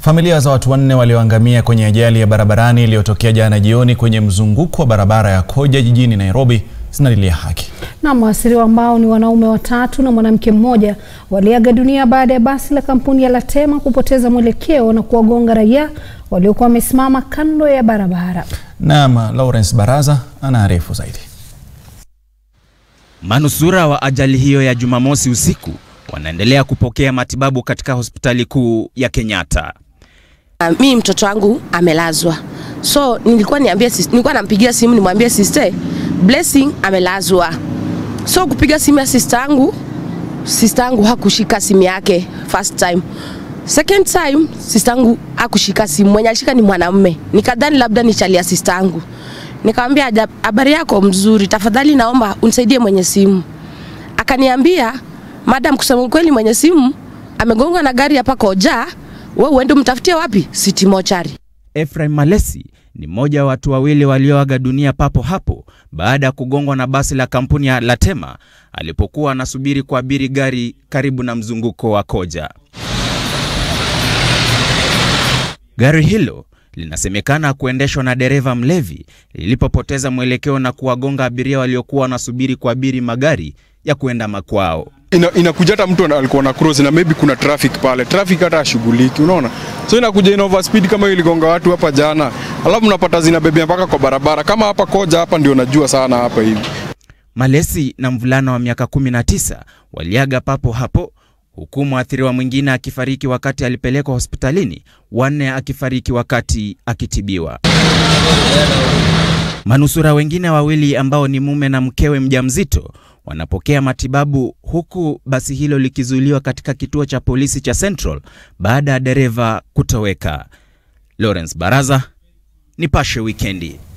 Familia za watu wanne walioangamia kwenye ajali ya barabarani iliyotokea jana jioni kwenye mzunguko wa barabara ya Koja jijini Nairobi zinalilia haki. Na waasiriwa ambao ni wanaume watatu na mwanamke mmoja waliaga dunia baada ya basi la kampuni ya Latema kupoteza mwelekeo na kuwagonga raia waliokuwa wamesimama kando ya barabara. Naam, Lawrence Baraza anaarifu zaidi. Manusura wa ajali hiyo ya Jumamosi usiku wanaendelea kupokea matibabu katika hospitali kuu ya Kenyatta. Uh, mi mtoto wangu amelazwa, so nilikuwa niambia, nilikuwa nampigia simu nimwambie sister Blessing amelazwa. So kupiga simu ya sister yangu, sister yangu hakushika simu yake first time. Second time sister yangu hakushika simu, mwenye alishika ni mwanamume. Nikadhani labda ni chali ya sister yangu. Nikamwambia habari yako mzuri, tafadhali naomba unisaidie mwenye simu. Akaniambia madam, kusema ukweli mwenye simu amegongwa na gari hapa Koja, wewe uende umtafutie wapi? City Mochari. Ephraim Malesi ni mmoja wa watu wawili walioaga dunia papo hapo baada ya kugongwa na basi la kampuni ya Latema alipokuwa anasubiri kuabiri gari karibu na mzunguko wa Koja. Gari hilo linasemekana kuendeshwa na dereva mlevi lilipopoteza mwelekeo na kuwagonga abiria waliokuwa wanasubiri kuabiri magari ya kuenda makwao. Ina, inakuja hata mtu alikuwa na cross na maybe kuna traffic pale, traffic hata ashughuliki, unaona, so inakuja ina overspeed kama hiyo iligonga watu hapa jana, alafu unapata zinabebea mpaka kwa barabara kama hapa Koja hapa ndio najua sana hapa hivi. Malesi na mvulana wa miaka 19 waliaga papo hapo huku mwathiriwa mwingine akifariki wakati alipelekwa hospitalini, wanne akifariki wakati akitibiwa. Manusura wengine wawili ambao ni mume na mkewe mjamzito wanapokea matibabu huku basi hilo likizuiliwa katika kituo cha polisi cha Central baada ya dereva kutoweka. Lawrence Baraza, Nipashe Wikendi.